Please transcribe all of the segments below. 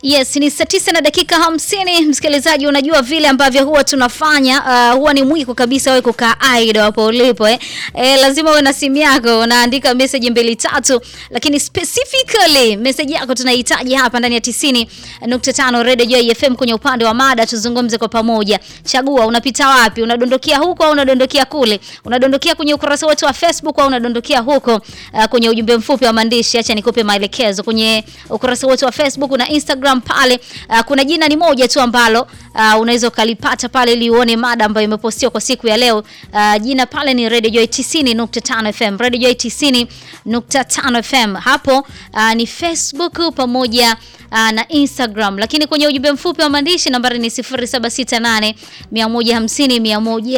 Yes, ni saa tisa na dakika hamsini. Msikilizaji, unajua vile ambavyo huwa tunafanya uh, huwa ni mwiko kabisa wewe kukaa idle hapo ulipo eh. Eh, lazima uwe na simu yako unaandika message mbili tatu, lakini specifically message yako tunahitaji hapa ndani ya 90.5 Radio Joy FM kwenye upande wa mada, tuzungumze kwa pamoja. Chagua unapita wapi, unadondokea huko au unadondokea kule, unadondokea kwenye ukurasa wetu wa Facebook au unadondokea huko uh, kwenye ujumbe mfupi wa maandishi. Acha nikupe maelekezo kwenye ukurasa wetu wa Facebook na Instagram pale uh, kuna jina ni moja tu ambalo uh, unaweza ukalipata pale ili uone mada ambayo imepostiwa kwa siku ya leo. Uh, jina pale ni Radio Joy 90.5 FM, Radio Joy 90.5 FM. Hapo uh, ni Facebook pamoja uh, na Instagram, lakini kwenye ujumbe mfupi wa maandishi nambari ni 0768 150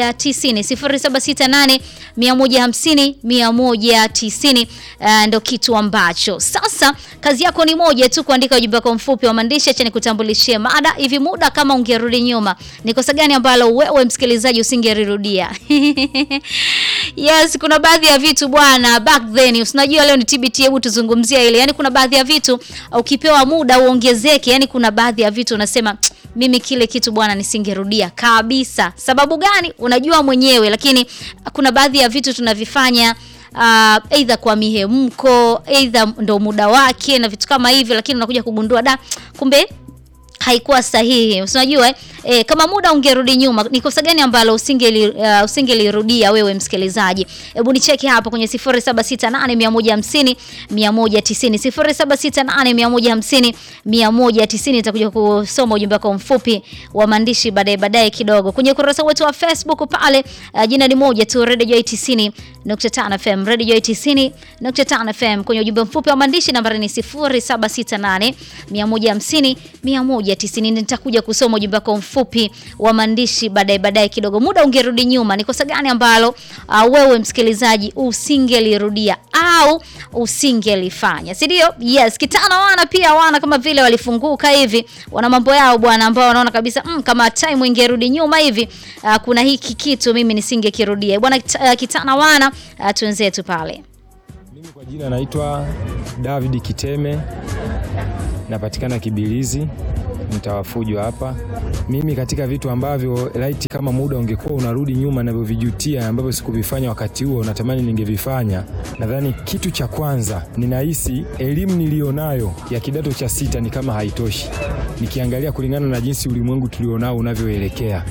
190 0768 150 190. Uh, ndo kitu ambacho sasa kazi yako ni moja tu, kuandika ujumbe wako mfupi wa maandishi. Acha nikutambulishie mada hivi. Muda kama ungerudi nyuma, ni kosa gani ambalo wewe msikilizaji usingerirudia? Yes, kuna baadhi ya vitu bwana, back then usinajua leo ni TBT, hebu tuzungumzia ile. Yani kuna baadhi ya vitu ukipewa muda uongezeke, yani kuna baadhi ya vitu unasema mimi kile kitu bwana nisingerudia kabisa. Sababu gani? Unajua mwenyewe, lakini kuna baadhi ya vitu tunavifanya uh, either kwa mihemko, either ndo muda wake na vitu kama hivyo, lakini unakuja kugundua da, kumbe haikuwa sahihi. Unajua eh? E, kama muda ungerudi nyuma, ni kosa gani ambalo usingeli uh, usingelirudia wewe msikilizaji? Hebu nicheki hapo kwenye 0768 150 190 0768 nitakuja kusoma ujumbe wako mfupi wa maandishi baadaye baadaye kidogo kwenye ukurasa wetu wa Facebook pale. Uh, jina ni moja tu, Radio Joy 90.5 FM, Radio Joy 90.5 FM. Kwenye ujumbe mfupi wa maandishi nambari ni 0768 150 190. Nitakuja kusoma ujumbe wako mfupi wa maandishi baadaye baadaye kidogo. Muda ungerudi nyuma, ni kosa gani ambalo uh, wewe msikilizaji usingelirudia au usingelifanya, si ndio? Yes, kitana wana pia wana kama vile walifunguka hivi, wana mambo yao bwana, ambao wanaona kabisa mm, kama time ingerudi nyuma hivi uh, kuna hiki kitu mimi nisingekirudia bwana. Uh, kitana wana uh, twenzetu pale. Mimi kwa jina naitwa David Kiteme, napatikana Kibilizi mtawafujwa hapa. Mimi katika vitu ambavyo laiti kama muda ungekuwa unarudi nyuma navyovijutia ambavyo sikuvifanya wakati huo natamani ningevifanya, nadhani kitu cha kwanza, ninahisi elimu nilionayo ya kidato cha sita ni kama haitoshi, nikiangalia kulingana na jinsi ulimwengu tulionao unavyoelekea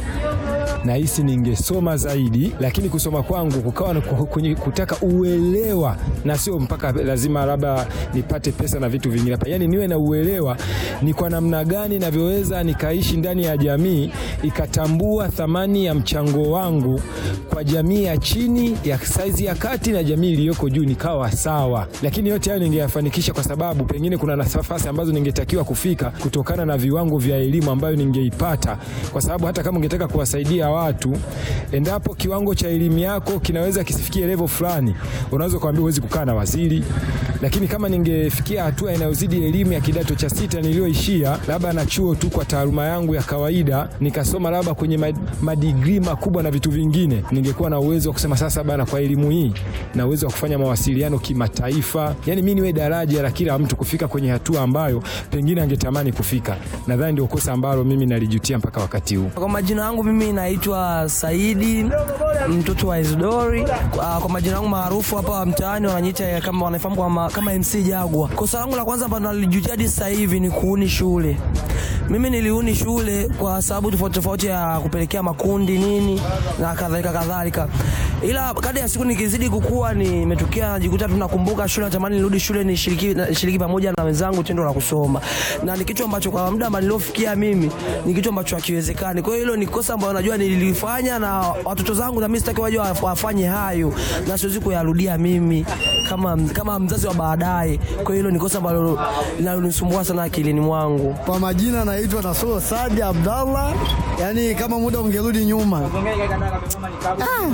nahisi ningesoma zaidi, lakini kusoma kwangu kukawa kwenye kutaka uelewa na sio mpaka lazima labda nipate pesa na vitu vingine hapa, yani niwe na uelewa ni kwa namna gani navyoweza nikaishi ndani ya jamii ikatambua thamani ya mchango wangu kwa jamii ya chini, ya saizi ya kati na jamii iliyoko juu, nikawa sawa. Lakini yote hayo ningeyafanikisha kwa sababu pengine kuna nafasi ambazo ningetakiwa kufika kutokana na viwango vya elimu ambayo ningeipata, kwa sababu hata kama ungetaka kuwasaidia watu endapo kiwango cha elimu yako kinaweza kisifikie level fulani, unaweza kuambia huwezi kukaa na waziri. Lakini kama ningefikia hatua inayozidi elimu ya kidato cha sita niliyoishia, labda na chuo tu kwa taaluma yangu ya kawaida, nikasoma labda kwenye madigrii makubwa na vitu vingine, ningekuwa na uwezo wa kusema sasa bana, kwa elimu hii na uwezo wa kufanya mawasiliano kimataifa, yani mimi niwe daraja la kila mtu kufika kwenye hatua ambayo pengine angetamani kufika. Nadhani ndio kosa ambalo mimi nalijutia mpaka wakati huu. Kwa majina yangu mimi naitwa Saidi mtoto wa Isidori. Kwa majina yangu maarufu hapa mtaani wananiita kama wanafahamu kama, kama MC Jagwa. Kosa langu la kwanza ambalo nalijutia hadi sasa hivi ni kuuni shule. Mimi niliuni shule kwa sababu tofauti tofauti ya kupelekea makundi nini na kadhalika kadhalika, ila kadri ya siku nikizidi kukua, nimetokea najikuta tunakumbuka shule, natamani nirudi shule nishiriki nishiriki pamoja na wenzangu tendo la kusoma, na ni kitu ambacho kwa muda niliofikia mimi ni kitu ambacho hakiwezekani. Kwa hiyo hilo ni kosa ambalo najua nililifanya, na watoto zangu na mimi sitaki waje wafanye hayo, na siwezi kuyarudia mimi kama, kama mzazi wa baadaye. Kwa hiyo hilo ni kosa ambalo linalonisumbua sana akilini mwangu. Kwa majina naitwa Nasoro Sadi Abdallah. Yani kama muda ungerudi nyuma,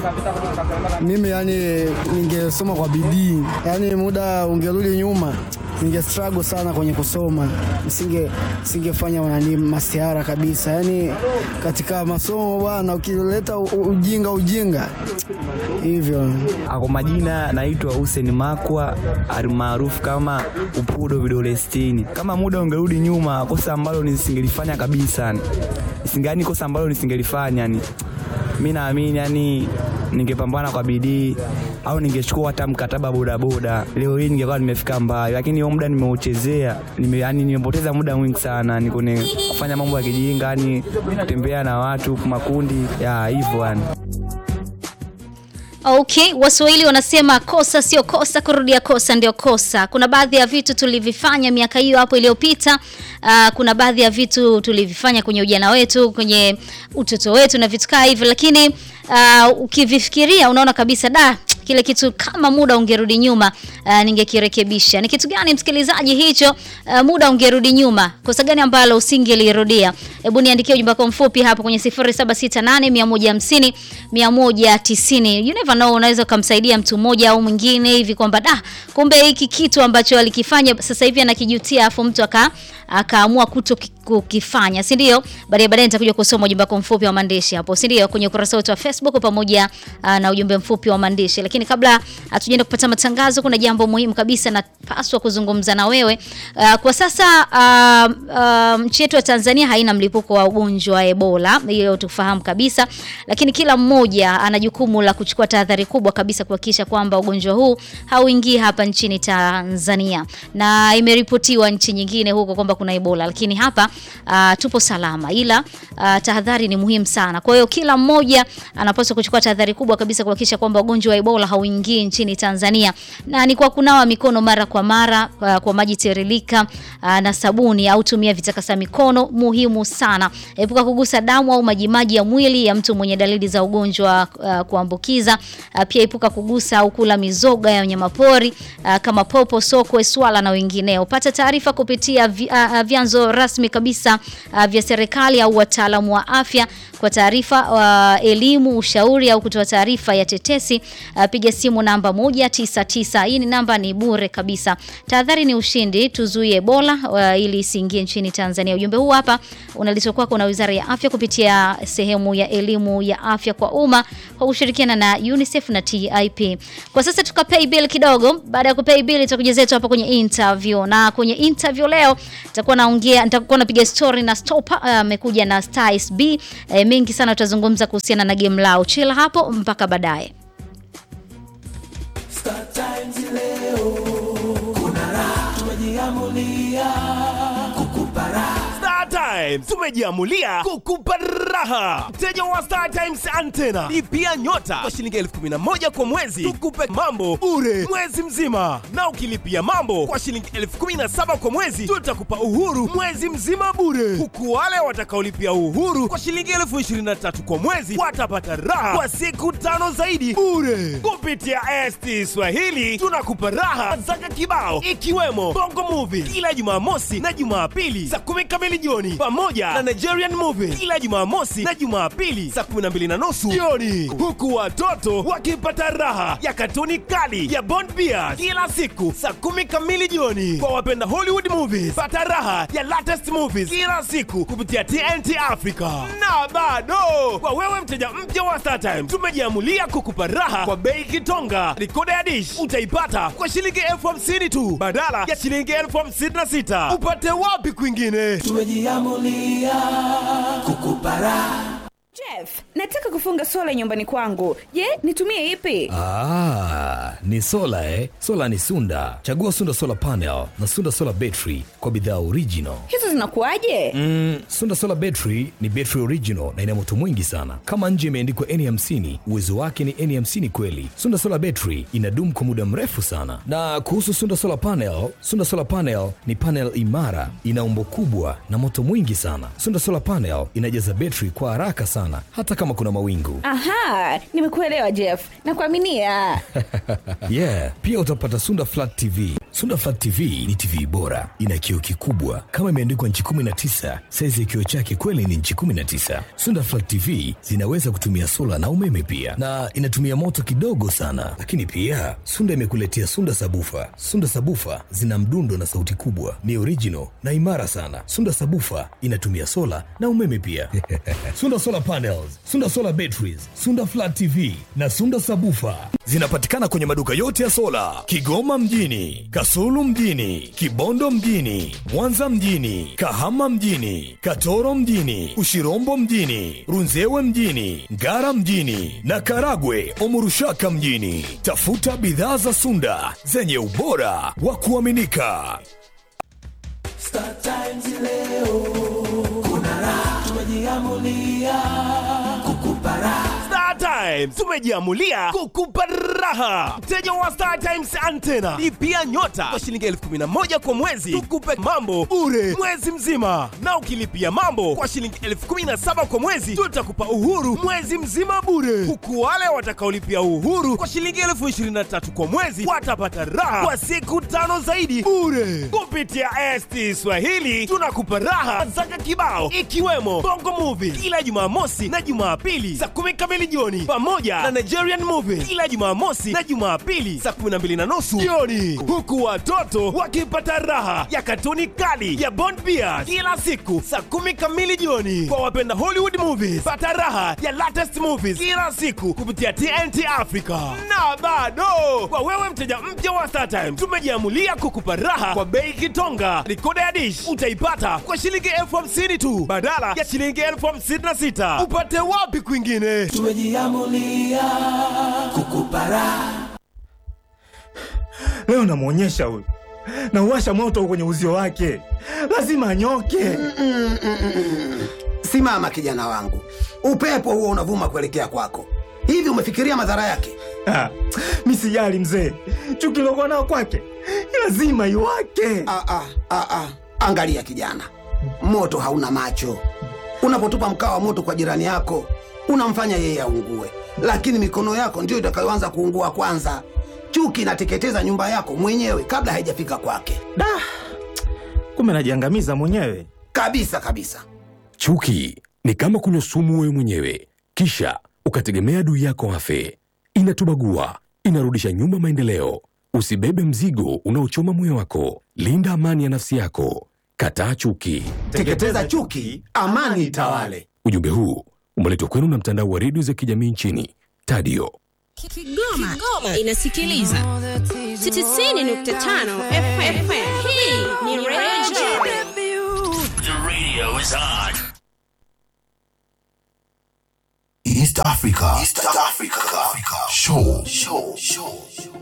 ah, mimi yani ningesoma kwa bidii. Yani muda ungerudi nyuma ninge struggle sana kwenye kusoma, nisinge singefanya nani masiara kabisa. Yani katika masomo bwana, ukileta u- ujinga ujinga hivyo Kwa majina naitwa Hussein Makwa almaarufu kama Upudo vidole sitini. Kama muda ungerudi nyuma, kosa ambalo nisingelifanya kabisa, isingani kosa ambalo nisingelifanya yani, mi naamini yani ningepambana kwa bidii au ningechukua hata mkataba bodaboda, leo hii ningekuwa nimefika mbali, lakini huo muda nimeuchezea, nime, yani nimepoteza muda mwingi sana ni kwenye kufanya mambo ya kijinga, yani kutembea na watu makundi ya hivyo yani. Okay, Waswahili wanasema kosa sio kosa, kurudia kosa ndio kosa. Kuna baadhi ya vitu tulivifanya miaka hiyo hapo iliyopita. Uh, kuna baadhi ya vitu tulivifanya kwenye ujana wetu, kwenye utoto wetu na vitu kaa hivyo, lakini uh, ukivifikiria unaona kabisa da kile kitu kama muda ungerudi nyuma uh, ningekirekebisha. Ni kitu gani msikilizaji hicho? Uh, muda ungerudi nyuma, kosa gani ambalo usingelirudia? Hebu niandikie ujumbe wako mfupi hapo kwenye 0768 150 190. You never know, unaweza kumsaidia mtu mmoja au mwingine hivi kwamba da, kumbe hiki kitu ambacho alikifanya sasa hivi anakijutia, afu mtu aka akaamua kuto kukifanya, si ndio? Baadaye baadaye nitakuja kusoma ujumbe wako mfupi wa maandishi hapo, si ndio? Kwenye ukurasa wetu wa Facebook pamoja uh, na ujumbe mfupi wa maandishi. Lakini kabla hatujaenda kupata matangazo, kuna jambo muhimu kabisa napaswa kuzungumza na wewe. Uh, kwa sasa uh, uh, nchi yetu ya Tanzania haina mlipuko wa ugonjwa wa Ebola, hiyo tufahamu kabisa, lakini kila mmoja ana jukumu la kuchukua tahadhari kubwa kabisa kuhakikisha kwamba ugonjwa huu hauingii hapa nchini Tanzania, na imeripotiwa nchi nyingine huko kwamba kuna Ebola, lakini hapa uh, tupo salama, ila uh, tahadhari ni muhimu sana. Kwa hiyo kila mmoja anapaswa kuchukua tahadhari kubwa kabisa kuhakikisha kwamba ugonjwa wa Ebola hauingii nchini Tanzania, na ni kwa kunawa mikono mara kwa mara uh, kwa maji tiririka uh, na sabuni au tumia vitakasa mikono, muhimu sana. Epuka kugusa damu au majimaji ya mwili ya mtu mwenye dalili za ugonjwa uh, kuambukiza. Uh, pia epuka kugusa au kula mizoga ya wanyamapori uh, kama popo, sokwe, swala na wengineo. Pata taarifa kupitia vi, uh, uh, vyanzo rasmi kabisa uh, vya serikali au wataalamu wa afya kwa taarifa uh, elimu, ushauri au kutoa taarifa ya tetesi uh, piga simu namba 199. Hii ni namba ni bure kabisa. Tahadhari ni ushindi, tuzuie Ebola uh, ili isiingie nchini Tanzania. Ujumbe huu hapa unaletwa kwako na Wizara ya Afya kupitia sehemu ya elimu ya afya kwa umma kwa kushirikiana na UNICEF na TIP. Kwa sasa tuka pay bill kidogo. Baada ya kupay bill tutakuja zetu hapa kwenye interview, na kwenye interview leo nitakuwa naongea, nitakuwa napiga story na Stopa amekuja uh, na Styles B uh, mengi sana tutazungumza kuhusiana na game lao. Chila hapo mpaka baadaye. Star Times leo kuna raha, tumejiamulia kukupa raha. Star Times tumejiamulia kukupa raha. Mteja wa Star Times antena lipia nyota kwa shilingi elfu kumi na moja kwa mwezi, tukupe mambo bure mwezi mzima, na ukilipia mambo kwa shilingi elfu kumi na saba kwa mwezi tutakupa uhuru mwezi mzima bure, huku wale watakaolipia uhuru kwa shilingi elfu ishirini na tatu kwa mwezi watapata raha kwa siku tano zaidi bure. Kupitia ST Swahili tunakupa raha zaka kibao, ikiwemo Bongo Movie kila Jumamosi na Jumapili saa kumi kamili jioni, pamoja na Nigerian Movie kila Jumamosi na Jumapili saa kumi na mbili na nusu jioni, huku watoto wakipata raha ya katuni kali ya Bond Bears kila siku saa kumi kamili jioni. Kwa wapenda Hollywood movies, pata raha ya latest movies kila siku kupitia TNT Africa. Na bado kwa wewe mteja mpya wa StarTime, tumejiamulia kukupa raha kwa bei kitonga. Rikoda ya dish utaipata kwa shilingi elfu hamsini tu badala ya shilingi elfu hamsini na sita. Upate wapi kwingine? Tumejiamulia kukupa raha. Jeff, nataka kufunga sola nyumbani kwangu. Je, nitumie ipi? Ah, ni sola eh? Sola ni Sunda. Chagua Sunda Solar Panel na Sunda Solar Battery kwa bidhaa original. Hizo zinakuwaje? Mm, Sunda Solar Battery ni battery original na ina moto mwingi sana. Kama nje imeandikwa N50, uwezo wake ni N50 kweli. Sunda Solar Battery inadumu kwa muda mrefu sana. Na kuhusu Sunda Solar Panel, Sunda Solar Panel ni panel imara, ina umbo kubwa na moto mwingi sana. Sunda Solar Panel inajaza battery kwa haraka sana hata kama kuna mawingu. Aha, nimekuelewa Jeff. Nakuaminia. yeah, pia utapata Sunda Flat TV, Sunda Flat TV ni TV bora, ina kioo kikubwa kama imeandikwa nchi 19. Saizi ya kioo chake kweli ni nchi 19. Sunda Flat TV zinaweza kutumia sola na umeme pia, na inatumia moto kidogo sana. Lakini pia Sunda imekuletea Sunda Sabufa. Sunda Sabufa zina mdundo na sauti kubwa, ni original na imara sana. Sunda Sabufa inatumia sola na umeme pia. Sunda Solar Panels, Sunda Solar Batteries, Sunda Flat TV na Sunda Sabufa zinapatikana kwenye maduka yote ya sola Kigoma mjini, Kasulu mjini, Kibondo mjini, Mwanza mjini, Kahama mjini, Katoro mjini, Ushirombo mjini, Runzewe mjini, Ngara mjini na Karagwe Omurushaka mjini. Tafuta bidhaa za Sunda zenye ubora wa kuaminika. Star Times leo kuna raha, tumejiamulia kukupa raha. Star Times tumejiamulia kukupa raha. Mteja wa Star Times antena lipia nyota kwa shilingi elfu kumi na moja kwa mwezi, tukupe mambo bure mwezi mzima, na ukilipia mambo kwa shilingi elfu kumi na saba kwa mwezi tutakupa uhuru mwezi mzima bure, huku wale watakaolipia uhuru kwa shilingi elfu ishirini na tatu kwa mwezi watapata raha kwa siku tano zaidi bure. Kupitia ST Swahili tunakupa raha zaka kibao, ikiwemo Bongo Movie kila Jumamosi na Jumapili saa kumi kamili jioni, pamoja na Nigerian Movie kila Jumamosi na Jumapili saa kumi na mbili na nusu jioni, huku watoto wakipata raha ya katuni kali ya Bond Bears kila siku saa kumi kamili jioni. Kwa wapenda Hollywood movies, pata raha ya latest movies kila siku kupitia TNT Africa. Na bado kwa wewe mteja mpya wa StarTime, tumejiamulia kukupa raha kwa bei kitonga. Rikoda ya dish utaipata kwa shilingi elfu hamsini tu badala ya shilingi elfu hamsini na sita. Upate wapi kwingine? Tumejiamulia kukupa raha. Leo namwonyesha huyu, nauwasha moto kwenye uzio wake, lazima anyoke. Simama kijana wangu, upepo huo unavuma kuelekea kwako. Hivi umefikiria madhara yake? Ah, mi sijali mzee, chuki lokuwa nao kwake lazima iwake. Ah, ah, ah, ah. Angalia kijana, moto hauna macho. Unapotupa mkaa wa moto kwa jirani yako, unamfanya yeye aungue, lakini mikono yako ndiyo itakayoanza kuungua kwanza. Chuki inateketeza nyumba yako mwenyewe kabla haijafika kwake. Da, kumbe najiangamiza mwenyewe kabisa kabisa. Chuki ni kama kunywa sumu wewe mwenyewe, kisha ukategemea adui yako afe. Inatubagua, inarudisha nyuma maendeleo. Usibebe mzigo unaochoma moyo wako. Linda amani ya nafsi yako. Kataa chuki. Teketeza chuki, amani itawale. Ujumbe huu umeletwa kwenu na mtandao wa redio za kijamii nchini Tadio. Kigoma, Kigoma inasikiliza 90.5 FM. Hii ni Radio The radio is on. East Africa. East Africa. Show. Show. Show.